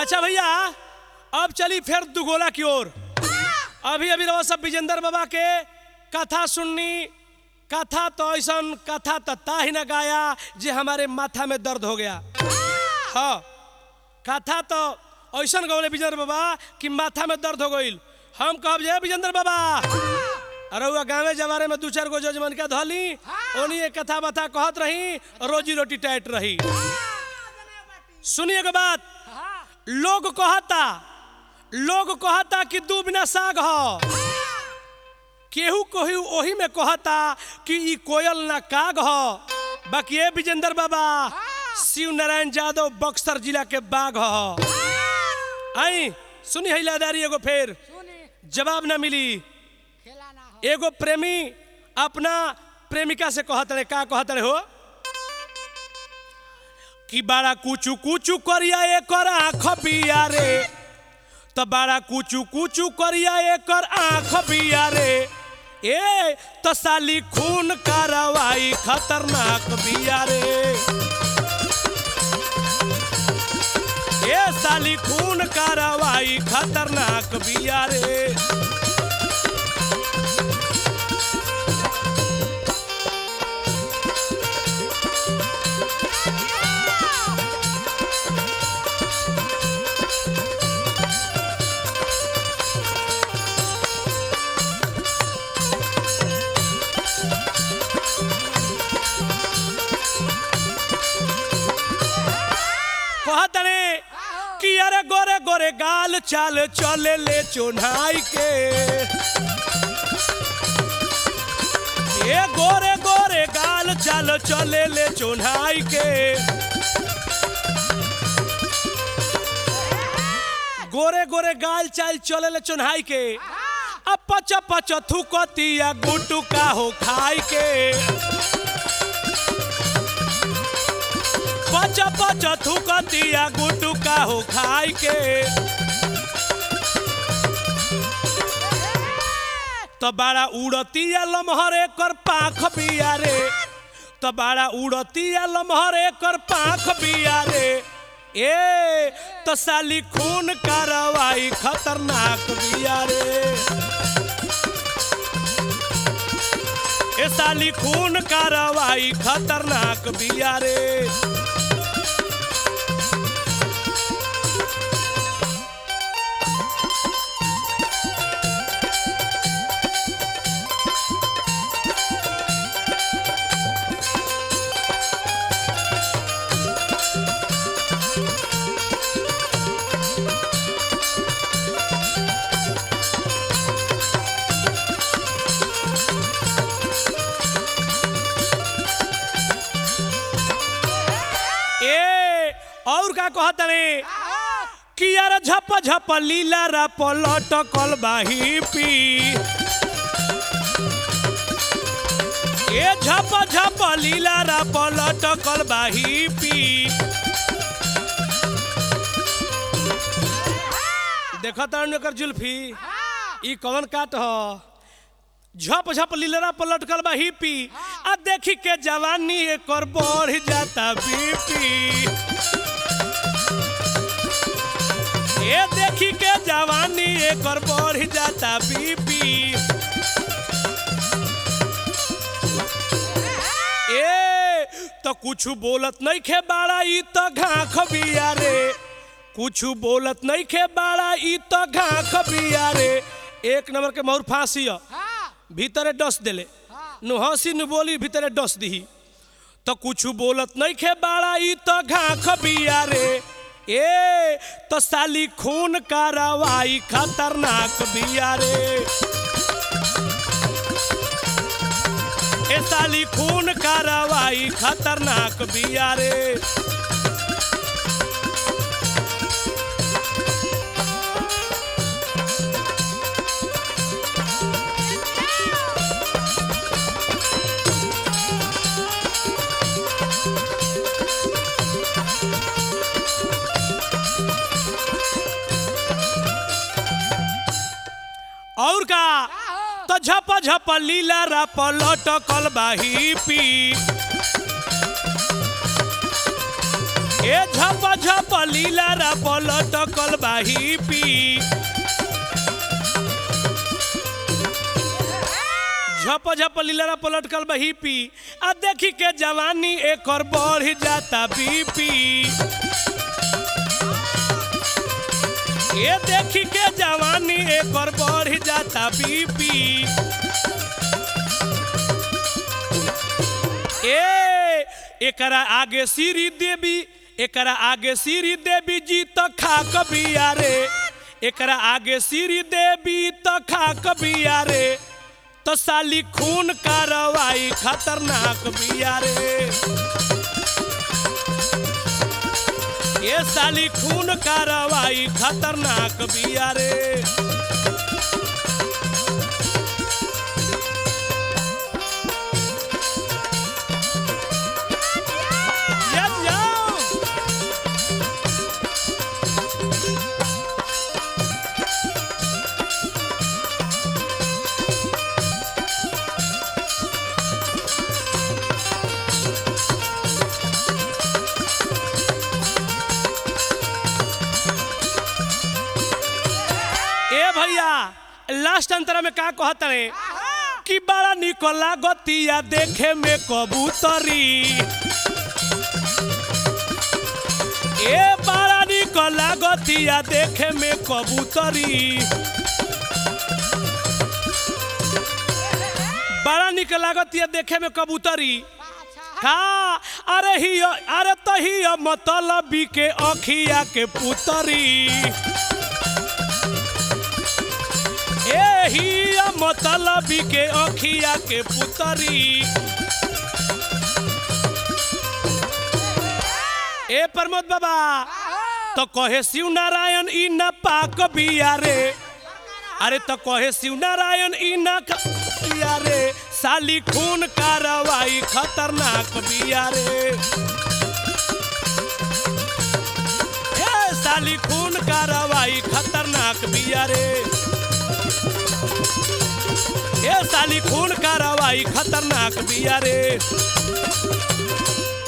अच्छा भैया अब चली फिर दुगोला की ओर अभी अभी रहो सब विजेंद्र बाबा के कथा सुननी कथा तो ऐसा कथा तो ता ही न गाया जे हमारे माथा में दर्द हो गया हाँ कथा तो ऐसा गौले विजेंद्र बाबा कि माथा में दर्द हो गई हम कहब जे विजेंद्र बाबा अरे हुआ गाँवे जवारे में दू चार गो जजमन के धली ओनी एक कथा बथा कहत रही रोजी रोटी टाइट रही सुनिए के बात लोग कहता लोग कहता कि दू बिना साग ह केहू केहू ओही में कहता कि ई कोयल ना काग ह बाकी ए विजेंद्र बाबा शिव नारायण यादव बक्सर जिला के बाघ ह आई सुनी हैलादारी एगो फेर सुनी जवाब ना मिली खेला ना हो एगो प्रेमी अपना प्रेमिका से कहत रहे का कहत रहे हो कि बड़ा कुचू कुचू करिया एकर आँख बिया रे तो बड़ा कुचू कुचू करिया एकर आँख बिया रे ए तो साली खून कार्रवाई खतरनाक बिया रे ए साली खून कार्रवाई खतरनाक बिया रे कहतने कि अरे गोरे गोरे गाल चाल चले ले चोन्हाई के ए गोरे गोरे गाल चाल चले ले चोन्हाई के गोरे गोरे गाल चाल चले ले चोन्हाई के अब पच पच थुकतिया गुटू का हो खाई के पच पच थुकतिया गुटू का हो खाई के तो बड़ा उड़तिया लमहर एकर पाख बिया रे तो बड़ा उड़तिया लमहर एकर पाख बिया रे ए तो साली खून कार्रवाई खतरनाक बिया रे ए साली खून कार्रवाई खतरनाक बिया रे ए और का कहत रे कि यार झप झप लीला रा पलट कल बाही पी ए झप झप लीला रा पलट कल बाही पी देखत एकर जुल्फी ई कौन काट ह झप झप लीलरा पर लटकल बा हिपी आ देखी के जवानी एकर बढ़ जाता बीपी ए देखी के जवानी एकर बढ़ जाता बीपी ए तो कुछ बोलत नहीं खे बाड़ा ई तो घाख बिया रे कुछ बोलत नहीं खे बाड़ा ई तो घाख बिया रे एक नंबर के मोर फांसी ह हाँ भीतरे डस देले नु हंसी नु बोली भीतरे डस दही तो कुछ बोलत नहीं खे बाड़ा ई तो घाख बिया रे ए तो साली खून कार्रवाई खतरनाक बिया रे ए साली खून कार्रवाई खतरनाक बिया रे और का तो झप झप लीला रा पलट कल बाही पी ए झप झप लीला रा पलटकल बाही पी झप झप लीला पलटकल बही पी आ देखी के जवानी एकर बढ़ जाता बीपी ये देखी के जवानी एकर बढ़ जाता बीपी ए एकरा आगे सीरी देवी एकरा आगे सीरी देवी जी तो खा कबिया रे एकरा आगे सीरी देवी तो खा कबिया रे तो साली खून कार्रवाई खतरनाक बिया रे ये साली खून कार्रवाई खतरनाक बिया रे यस जाओ ए भैया लास्ट अंतरा में का कहत रे कि बड़ा निकला गतिया देखे में कबूतरी ए बड़ा निकला गतिया देखे में कबूतरी बड़ा निक लागतिया देखे में कबूतरी का अरे ही अरे तो ही मतलबी के अखिया के पुतरी एही मतलबी के अखिया के पुतरी ए प्रमोद बाबा तो कहे शिव नारायण ई न पाक बिया रे अरे तो कहे शिव नारायण ई न क- बिया रे साली खून कार्रवाई खतरनाक बिया रे ए साली खून कार्रवाई खतरनाक बिया रे ए साली खून कार्रवाई खतरनाक बिया रे